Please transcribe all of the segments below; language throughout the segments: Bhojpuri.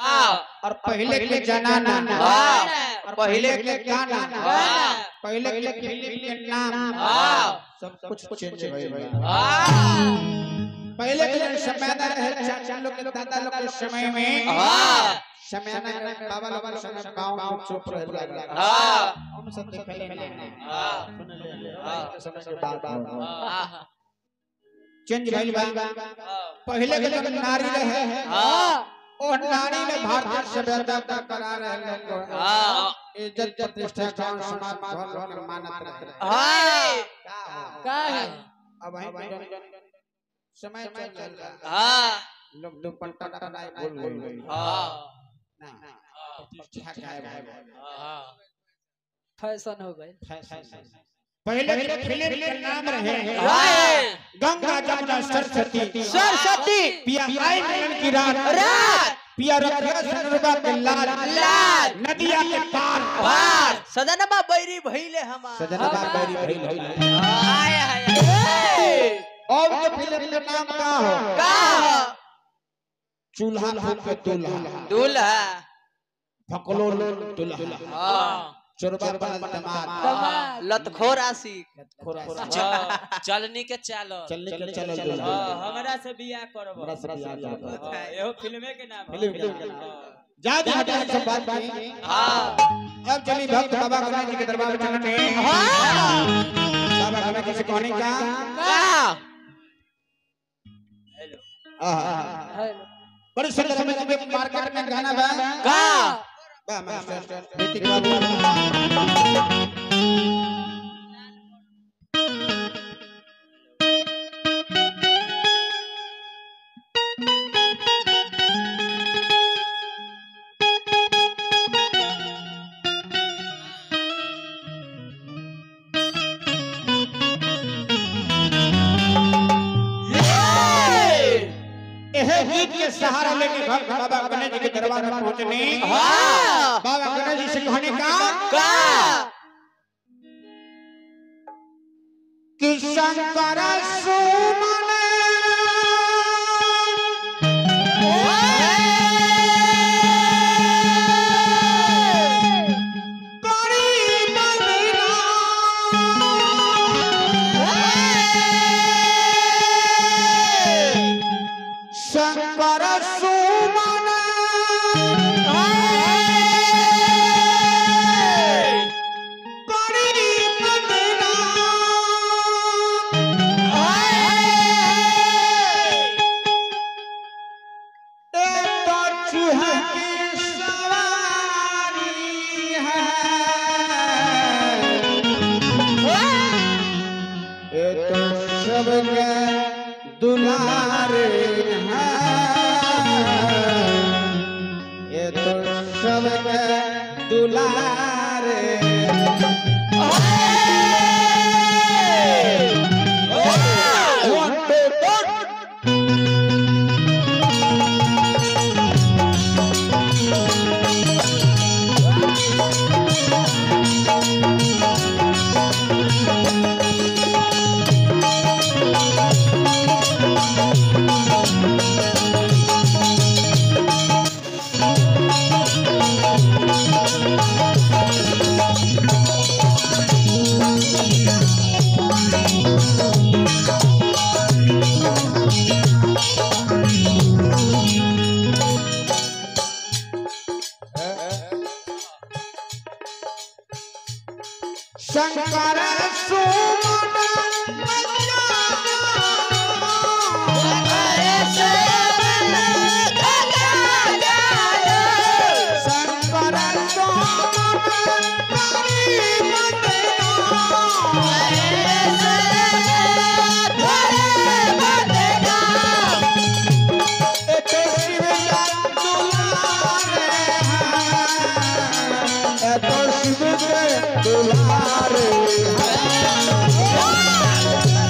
और पहले के जनाना हाँ। और पहले के गाना हाँ। पहले के फिल्म के नाम हाँ। सब कुछ चेंज भइल बा हाँ। पहले के जन समय ना रहे चाचा लोग के दादा लोग के समय में हाँ। समय ना रहे बाबा लोग के समय गांव में चुप रहे हाँ। हम सब देखले ना हाँ। सुन ले हाँ। के समय के बात हाँ। चेंज भइल बा हाँ। पहले के जन नारी रहे हाँ। ओ नारी ने भारतीय सभ्यता का करा रहे को हाँ। इज्जत प्रतिष्ठा गांव समाज घर घर में मानत रहे हाँ। का है? अब वहीं पे जन- समय चल रहा है हाँ। लोग दुपट्टा बनाए बोल बोल हाँ। ना प्रतिष्ठा गायब है हाँ। फैशन हो गई पहले के फिल्म के नाम रहे हाँ। गंगा जमुना सरस्वती सरस्वती पिया आई मिलन की रात रात पिया रखिया सनरबा के लाल लाल नदिया के पार पार सदनमा बैरी भइले हमार सजना बार बैरी भरी भरी आय हाय हाय। और के फिल्म के नाम का हो का चूल्हा फूक के दूल्हा दूल्हा फकलो दूल्हा हाँ। चोरबा बनल दमाद दमाद। लतखोर आशिक खोरासी। हाँ, चलनी के चालल चलने के लिए चलल दूल्हा हाँ, हमरा से बियाह करब हमरा से बियाह करब। हाँ, एहो फिल्मे के नाम है। फिल्म के नाम। हाँ। जा जा जा सब बात की हाँ अब चली भक्त बाबा गणेश जी के दरबार में चलते हैं हाँ बाबा गणेश जी से कहने का का आहा। हेलो बड़ी सुंदर समय में मार्केट में गाना बा का बा मास्टर ऋतिक बाबू एह गीत के सहारा लेके भक्त बाबा गणेश जी के दरबार में पहुंचने हाँ बाबा गणेश जी से कहने का का कि शंकर सुमन करी बंदना। शंकर सुमन करी बंदना। एक तो चूहे की सवारी है ये तो सबके दुलारे हैं ये तो सबके दुलारे One, two, three. शंकर सुमन शंकर सुमन दुलारे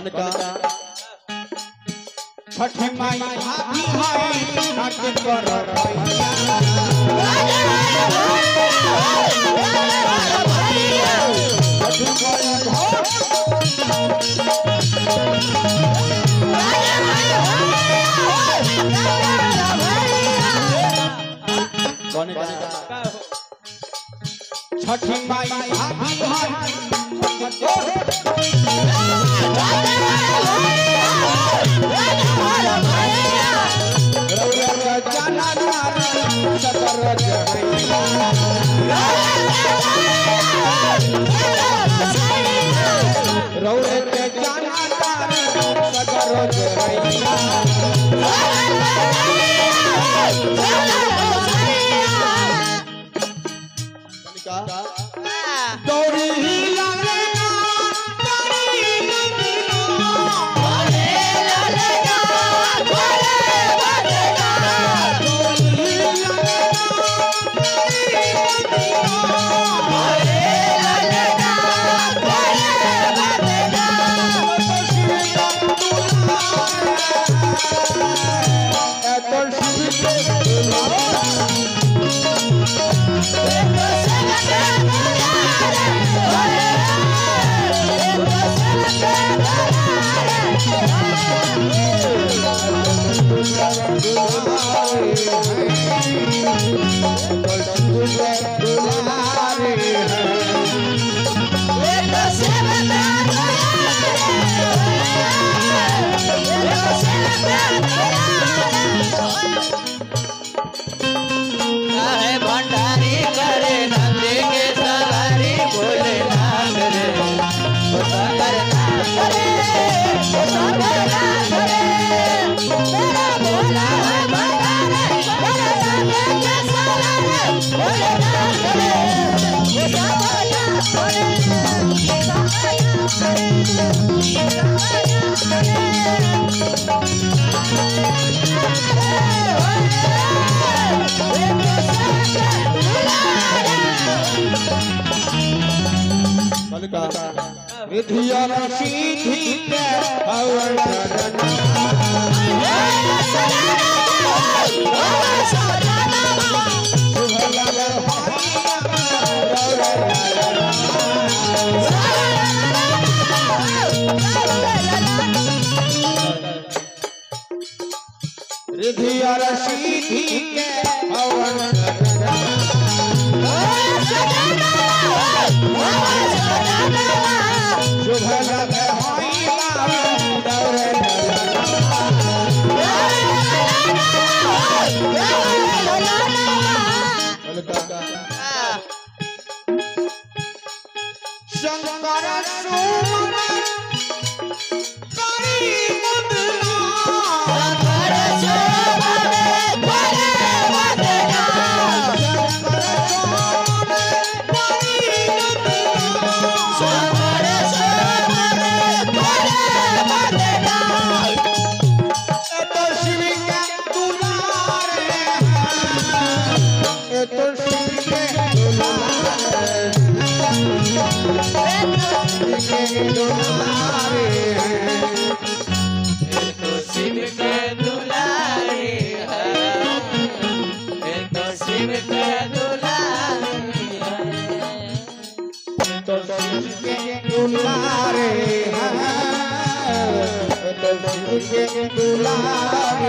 कनका छठ माई भाभी हाय घाट पर रहिया छठ माई भाभी कनका छठ माई भाभी हाय रौरा जाना नार सतर जहैया रौरे के जाना नार सतर जहैया कनका दौड़ी लागे ना दौड़ी है भंडारी करे नंदी के सवारी बोले नाथ रे ओ सागर नाथ रे ओ सागर नाथ रे मेरा भोला है भंडारी करे नंदी के सवारी बोले नाथ रे ओ सागर नाथ रे ओ सागर नाथ रे ओ सागर नाथ रे विधिया सीधी के हवन करना शुभ लगे रिधिया सीधी के हवन करना शुभ लगे होई मां दौरे डरना शंकर सुमन करी मुदना शिव के दुलारे एक तो शिव के दुलारे दुलारे दुलारे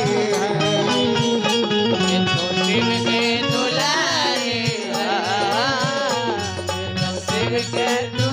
एक तो शिव के दुलारे एक तो शिव के